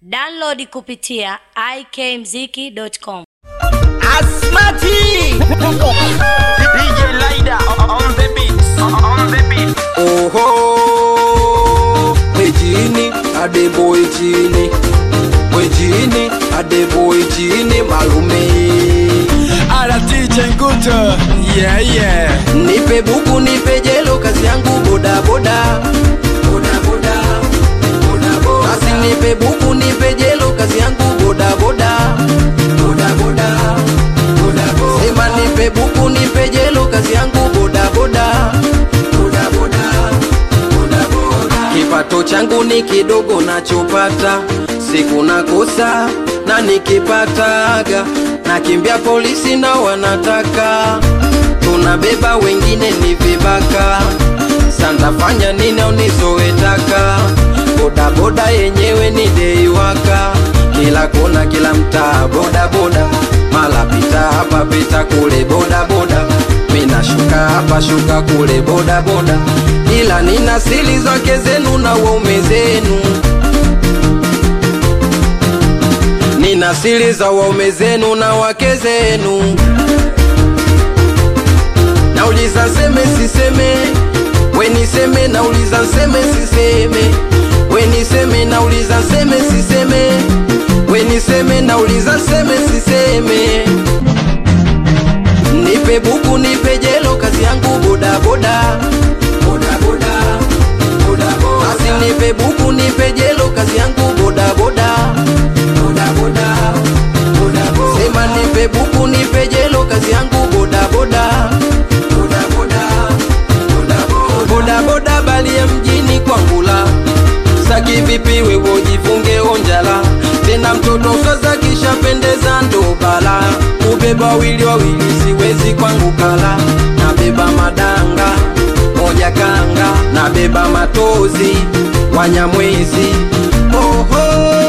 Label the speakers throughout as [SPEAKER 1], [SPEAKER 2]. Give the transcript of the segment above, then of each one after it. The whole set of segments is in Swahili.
[SPEAKER 1] Download kupitia ikmziki.com.
[SPEAKER 2] Asmati
[SPEAKER 3] DJ Lida on the beat. On the beat.
[SPEAKER 2] Oho Mejini Adeboy chini Mejini Adeboy chini malume
[SPEAKER 4] Ala DJ Nguto Yeah yeah
[SPEAKER 2] Nipe buku nipe jelo kazi yangu boda boda Boda boda Boda boda Basi nipe buku nipe jelo kazi yangu boda boda Boda boda Boda boda Sema nipe buku nipe jelo kazi yangu boda boda Boda boda Boda boda Kipato changu ni kidogo nachopata siku nakosa na nikipataga nakimbia polisi na wanataka tunabeba wengine ni vibaka santafanya nini unizoetaka bodaboda yenyewe ni deiwaka kila kona kila mtaa bodaboda mala pita hapa pita kule bodaboda minashuka hapa shuka kule bodaboda ila nina siri zake zenu na waume zenu nina siri za waume zenu na wake zenu nauliza seme siseme weniseme nauliza seme siseme weniseme nauliza seme siseme weniseme nauliza seme siseme nipe buku nipe jelo kazi yangu bodaboda bodaboda bodaboda basi nipe buku nipe jelo kazi yangu bodaboda bodaboda bodaboda sema nipe buku nipe jelo kazi yangu bodaboda bodaboda bodaboda bodaboda bali ya mjini kwangula saki vipi wewe ujifunge onjala tena mtoto sasa kishapendeza ndo bala ubeba wawili wawili siwezi kwangu kala nabeba madanga moja kanga nabeba matozi wanyamwezi oho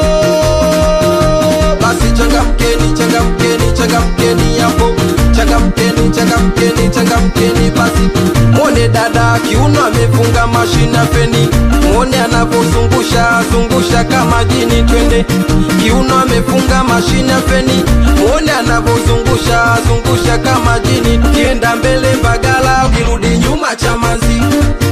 [SPEAKER 2] basi changamkeni changamkeni changamkeni hapo changamkeni changamkeni changamkeni basi mwone dada kiuno amefunga mashina feni mwone anavyozungusha zungusha kama jini twende kiuno amefunga mashina feni mwone anavyozungusha zungusha kama jini kienda mbele mbagala ukirudi nyuma chamazi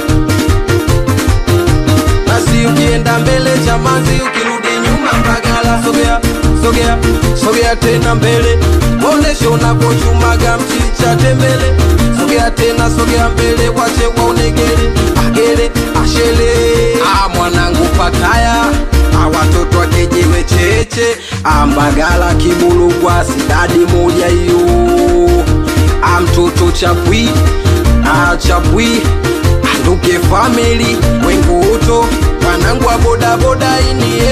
[SPEAKER 2] basi ukienda mbele chamazi ukirudi nyuma mbagala sogea sogea sogea tena mbele oneshe unavyochumaga mchicha tembele sogea tena sogea mbele wache waonegele agele ashele ah, mwanangu pataya ah, watoto akejewe cheche ambagala kibulugwa sidadi moja hiyo ah, mtoto chapwi ah, chapwi anduke famili wenguto wanangu wa bodaboda ini